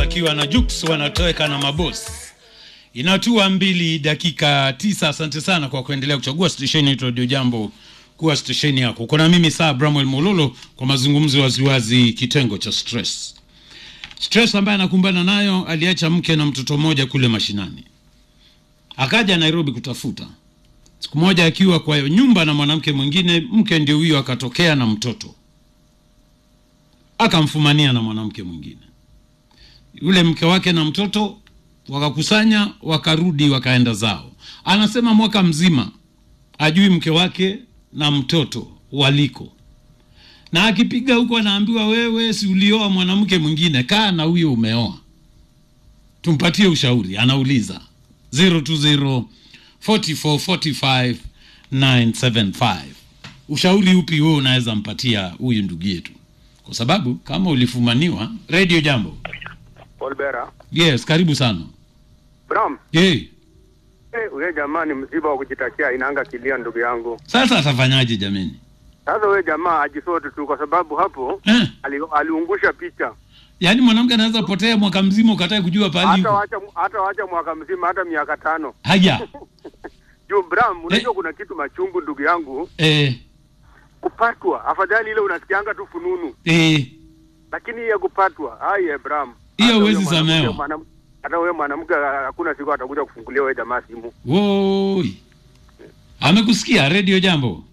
akiwa na Jux wanatoweka na mabosi. Inatua mbili dakika tisa. Asante sana kwa kuendelea kuchagua stesheni yetu Radio Jambo kuwa stesheni yako. Kuna mimi saa Bramwell Mololo kwa mazungumzo waziwazi, kitengo cha stress. Stress ambaye anakumbana nayo, aliacha mke na mtoto mmoja kule mashinani, akaja Nairobi kutafuta. Siku moja akiwa kwa nyumba na mwanamke mwingine, mke ndio huyo akatokea na mtoto akamfumania na mwanamke mwingine. Yule mke wake na mtoto wakakusanya, wakarudi, wakaenda zao. Anasema mwaka mzima ajui mke wake na mtoto waliko, na akipiga huko anaambiwa, wewe si ulioa mwanamke mwingine, kaa na huyo umeoa, tumpatie ushauri. Anauliza 020 44 45 975 ushauri upi wewe unaweza mpatia huyu ndugu yetu? Kwa sababu kama ulifumaniwa. Radio Jambo. Paul Bera. Yes, karibu sana. Bram, Hey, eh, huyo jamaa ni msiba wa kujitakia inanga kilia ndugu yangu. sasa atafanyaje jameni? Sasa huyo jamaa ajisote tu kwa sababu hapo Eh, ali, aliungusha picha. yaani mwanamke anaweza potea mwaka mzima ukatae kujua pahali Hata yuko. wacha hata wacha mwaka mzima hata miaka tano. Haya. Juu Bram, unajua Eh. kuna kitu machungu ndugu yangu Eh, kupatwa. Afadhali ile unasikianga tu fununu. eh, Lakini hii ya kupatwa, ai eh, Bram. Hiyo Hata huwezi huyo mwanamke- samehewa. mwanam- Hata wewe mwanamke hakuna siku atakuja kufungulia wewe jamaa simu. woi. Amekusikia Radio Jambo.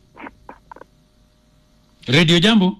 Radio Jambo,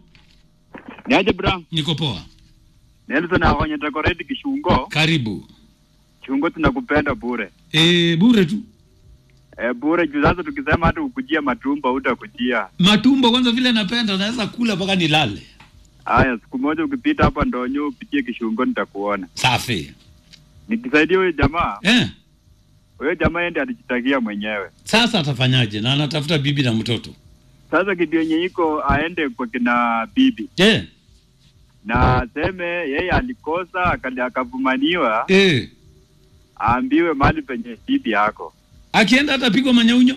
Niaje bra? niko poa. Nelson ahonye decorate kishungo. Karibu. Chungo tunakupenda bure. Eh, bure tu. E, bure juu sasa tukisema hata ukujia matumba utakujia. Matumbo kwanza vile napenda naweza kula mpaka nilale. Haya, siku moja ukipita hapa ndonyo upitie kishungo nitakuona. Safi. Nikisaidia huyo jamaa, Eh, huyo jamaa yeye ndiye alijitakia mwenyewe. sasa atafanyaje? Na anatafuta bibi na mtoto. Sasa kitu yenye iko aende kwa kina bibi Eh, na aseme yeye alikosa akali akavumaniwa, eh. aambiwe mahali penye bibi yako. Akienda atapigwa manyaunyo.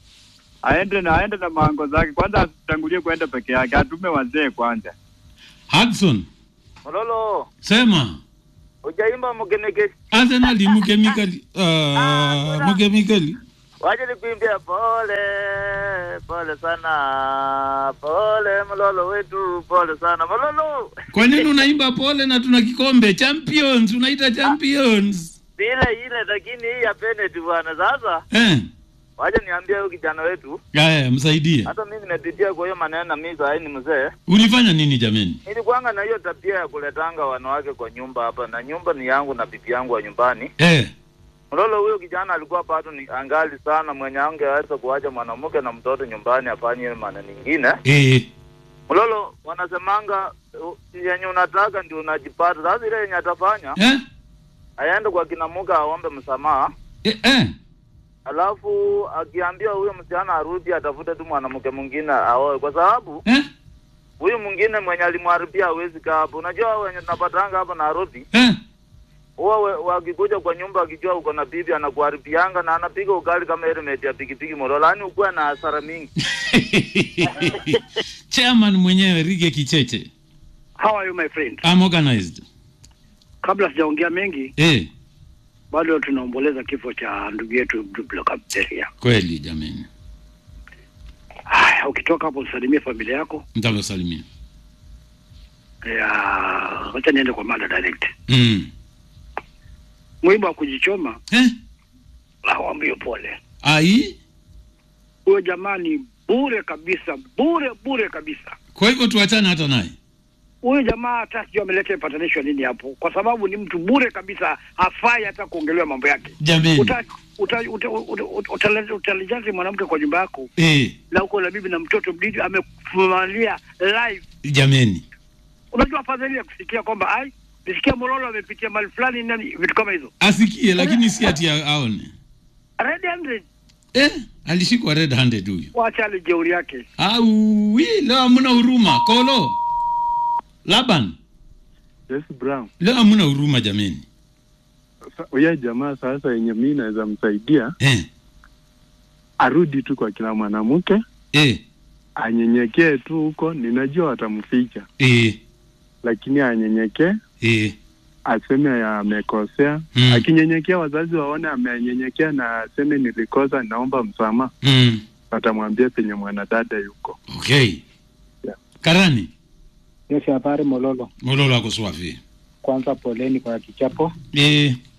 Aende na aende na mango zake kwanza, asitangulie kwenda peke yake, atume wazee kwanza. Hudson, Mololo, sema ujaimba mgenege. Arsenal mkemikali. Ah, mkemikali. Waje nikuimbia pole, pole sana. Pole Mololo wetu, pole sana. Mololo. Kwa nini unaimba pole na tuna kikombe champions? Unaita champions. Ile ile lakini hii ya penalty bwana. Sasa Eh, waje niambie huyu kijana wetu. haya msaidie. Hata mimi napitia kwa hiyo maneno na mimi saa hii ni mzee. Ulifanya nini jameni? Nilikuanga na hiyo tabia ya kuletanga wanawake kwa nyumba hapa na nyumba ni yangu na bibi yangu wa nyumbani. Eh, Mlolo huyo kijana alikuwa bado ni angali sana mwenye angeweza kuacha mwanamke na mtoto nyumbani afanye maneno mengine. eh, Mlolo wanasemanga uh, yenye unataka ndio unajipata. Sasa ile yenye atafanya eh, aende kwa kina Muga aombe msamaha, eh, eh. alafu akiambiwa huyo msichana arudi atafute tu mwanamke mwingine aoe, kwa sababu Eh, huyu mwingine mwenye alimharibia hawezi kaa hapo. Unajua wenye tunapatanga hapa Nairobi eh. huwa we- wakikuja kwa nyumba akijua uko na bibi anakuharibianga na anapiga ugali kama helmet ya pikipiki Molola, yaani ukuwe na hasara mingi. Chairman mwenyewe Rige Kicheche. How are you my friend? I'm organized. Kabla sijaongea mengi, Eh, bado tunaomboleza kifo cha ndugu yetu Duplo Kapteria. kweli jameni. Haya, ukitoka hapo usalimie familia yako. Nitawasalimia. Ya, wacha niende kwa mada direct. Mm. Mwiba wa kujichoma Eh, hawambie pole. ai, Huyo jamaa ni bure kabisa, bure bure kabisa. kwa hivyo tuachane hata naye. Huyo jamaa hata sijui ameleta patanisho nini hapo, kwa sababu ni mtu bure kabisa, hafai hata kuongelewa mambo yake. Jameni. Uta uta uta uta- uta- utale- utalijazi mwanamke kwa nyumba yako Eh, na uko na bibi na mtoto mdidi amekufumalia live jameni. unajua afadhali ya kusikia kwamba ai nisikia Mololo amepitia mali fulani nani vitu kama hizo Asikie lakini si ati a- aone. red handed Eh, alishikwa red handed huyu. wacha ale jeuri yake Au, wi, leo hamna huruma. Kolo. Laban, Yes, Brown. leo hamna huruma jameni. Sa- Huyo jamaa sasa yenye mi naweza msaidia Eh, arudi tu kwa kila mwanamke eh, anyenyekee tu huko, ninajua watamficha, eh, lakini anyenyekee, eh. aseme amekosea Mm. akinyenyekea wazazi waone amenyenyekea na aseme nilikosa naomba msamaha mm. watamwambia penye mwanadada yuko okay Yeah. karani Yes, habari Mololo. mololo ako swafi Kwanza poleni kwa kichapo. e,